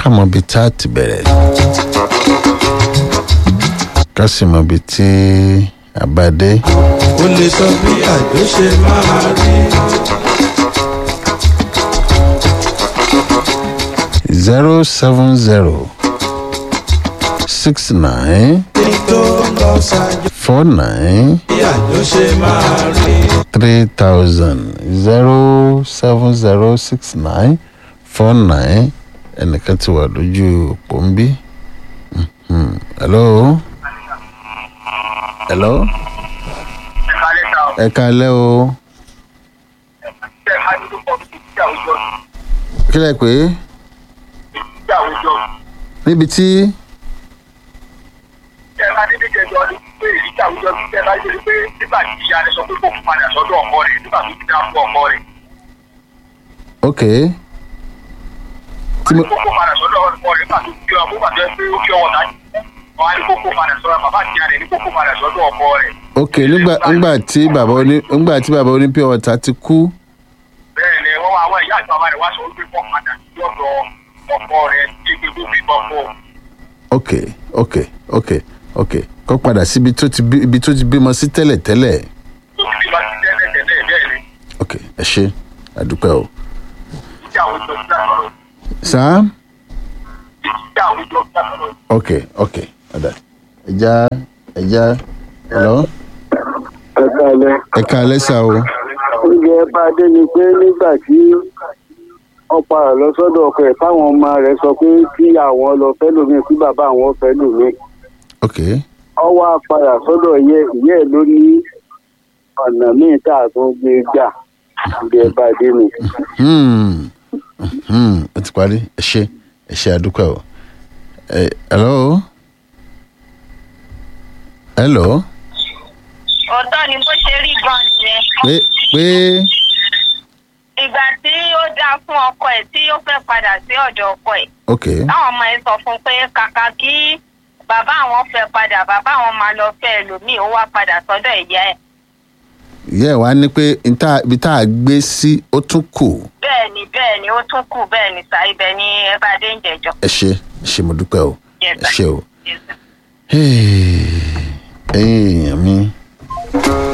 mọ ibi tá a ti bẹ̀rẹ̀ ká sì mọ ibi tí a bá dé. ó lè sọ bí àjò ṣe máa rí. zero seven zero six nine ní tó ń lọ ṣáájú four nine bí àjò ṣe máa rí. three thousand zero seven zero six nine four nine ẹnìkan ti wà lójú òpó ń bí. Mhm. hello. hello. ẹ kalẹ́ o. kí lẹ pé níbi tí ok tí mo ok nígbà nígbà tí bàbá oní nígbà tí bàbá oní pure water ti kú bẹ́ẹ̀ni wọ́n wá àwọn ìyá àti bàbá rẹ̀ wá sọ wípé kọ́ padà sí ọ̀dọ̀ ọkọ rẹ̀ tí ebi tó fi bọ́ fún un. ok ok ok ok kó padà síbi tó ti bí ibi tó ti bímọ sí tẹ́lẹ̀ tẹ́lẹ̀ tó fi bá ti tẹ́lẹ̀ tẹ́lẹ̀ bẹ́ẹ̀ ni ok ẹ ṣe àdúpẹ́ o. ìjà àwùjọ ti dáná sáà ìjà àwùjọ ti dáná. ok ok ọ̀dà ẹja ẹja hello ẹ kalẹ ẹ kalẹ́ sá o oúnjẹ bá dé ni pé nígbà tí wọn padà lọ sọdọ ọkọ ẹ táwọn ọmọ rẹ sọ pé kí àwọn lọ fẹ lómi kí bàbá àwọn fẹ lómi ok ọwọ apàdà sọdọ yẹ ìyá ẹ ló ní ọ̀nà míì tá a tún gbé gbà oúnjẹ bá dé ni. hmm hmm ó ti parí ẹ ṣe ẹ ṣe àdúpẹ́ o ẹ hello hello òótọ́ ni bó ṣe rí gan nìyẹn pé pé ìgbà tí ó dáa fún ọkọ ẹ̀ tí ó fẹ́ padà sí ọ̀dọ̀ ọkọ ẹ̀ ok táwọn ọmọ ẹ̀ sọ fún un pé kàkà kí bàbá àwọn fẹ́ padà bàbá àwọn máa lọ fẹ́ ẹlòmíì ó wá padà sọ́dọ̀ ìyá ẹ̀ ìyá ẹ wá ní pé nta- ibi tá a gbé sí ó tún kù bẹ́ẹ̀ ni bẹ́ẹ̀ ni ó tún kù bẹ́ẹ̀ ni sà ibẹ̀ ni ẹ bá dé ń jẹjọ. ẹ ṣe ẹ ṣe mo dúpẹ́ o Yes, ẹ sir. ṣe o Yes, sir. ẹ̀yin èèyàn mi